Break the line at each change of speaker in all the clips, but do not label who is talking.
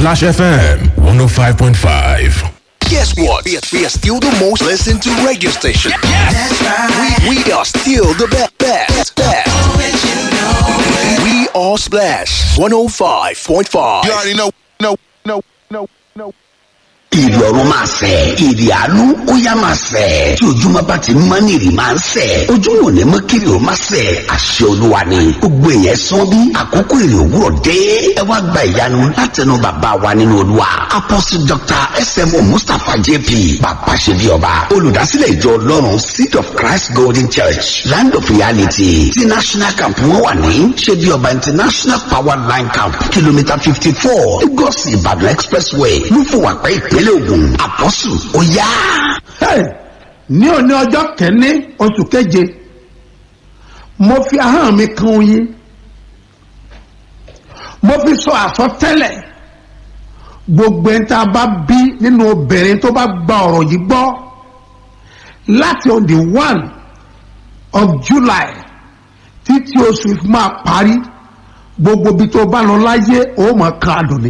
Splash FM 105.5.
Guess what? We are, we are still the most listened to radio station.
That's right.
We, we are still the best. best, best. We are Splash 105.5.
You already know, know, know, know, know.
ìrì ọ̀run máa sẹ̀ ìrì àánú ó yá máa sẹ̀ tí ojúmọ́ bá ti mọ́ ní ìrì máa ń sẹ̀ ojúmọ́ ò ní mọ́ kiri ò máa sẹ̀ àṣẹ olúwa ni gbogbo èèyàn sán bí àkókò ìrì òwúrọ̀ dé ẹ wá gba ìyanu látẹnu bàbá wa nínú olúwa apostle dr smo mustapha jp bàbá ṣe bí ọba olùdásílẹ̀ ìjọ ọlọ́run seed of christ golden church land of reality ti national camp wọn wà ní ṣe bí ọba international power line camp kìlómítà fifty four lagos ìbàdàn expressway lúfọwàpẹ́ ìpínlẹ̀ ògùn àpọ́sù ó yá.
Hey, ní òní ọjọ́ kẹ́ni oṣù keje mo fi ahọ́n mi kan oyin mo fi sọ àsọtẹ́lẹ̀ gbogbo ẹni tá a bá bí nínú obìnrin tó bá gba ọ̀rọ̀ yìí gbọ́ láti on the one of July títí oṣù yìí fi máa parí gbogbo ibi tó bá lọ láyé ó mọ̀ kan àdùn ni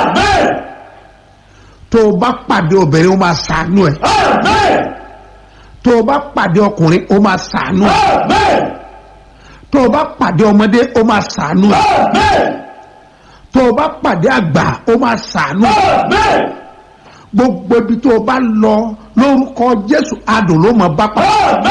tó o bá pàdé obìnrin ó máa ṣàánú ẹ tó o bá pàdé ọkùnrin ó máa ṣàánú ẹ tó o bá pàdé ọmọdé ó máa ṣàánú ẹ tó o bá pàdé àgbà ó máa ṣàánú ẹ gbogbo ibi tó o bá lọ lórúkọ Jésù adùn ló mọ bá pa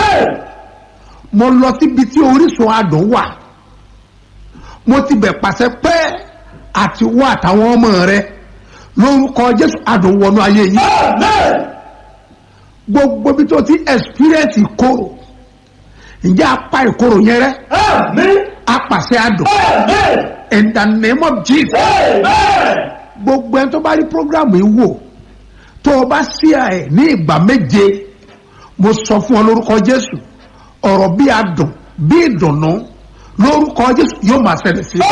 mo lọ síbi tí orísun adùn wà mo ti bẹ̀ pàṣẹ pé àti wọ àtàwọn ọmọ rẹ lórúkọ jésù adùn wọnú ayé yìí gbogbo bí tó ti experience ìkorò ǹjẹ́ apá ìkorò yẹn rẹ apàṣẹ adùn in the name of jesus gbogbo ẹni tó bá rí program yìí wò tó o bá sí ẹ ní ìgbà méje mo sọ fún ọ lórúkọ jésù ọ̀rọ̀ bí adùn bí ìdùnnú lórúkọ jésù yóò máa ṣẹlẹ̀ sí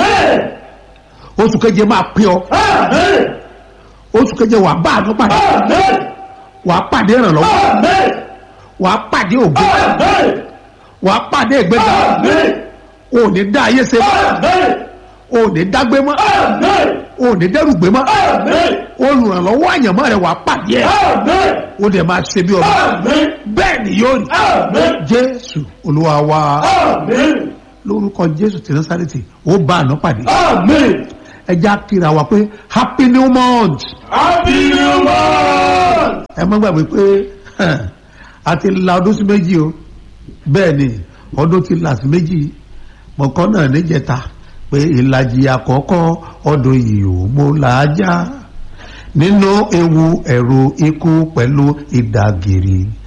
i oṣù keje máa pín ọ oṣù keje wà bá àánú pàdé wà á pàdé ìrànlọ́wọ́ wà á pàdé ògo wà á pàdé ìgbéga o ò ní dá ayé ṣe mọ́ o ò ní dágbé mọ́ o ò ní dẹ́rùgbé mọ́ olùrànlọ́wọ́ àyànmọ́ rẹ wà á pàdé ẹ̀ o dẹ̀ máa ṣe bí ọba bẹ́ẹ̀ ni yóò rí jésù olúwa wa lórúkọ jésù tí násàrètì ó bá àná pàdé ẹja kíra wa pé happy new month.
happy new month.
ẹ má gbàgbé pé a ti la ọdún sí méjì o bẹ́ẹ̀ ni ọdún ti là sí méjì mọ̀kàn náà níjẹta pé ìlàjì àkọ́kọ́ ọdún yìí ò mú làájá nínú ewu ẹ̀rù ikú pẹ̀lú ìdàgìrì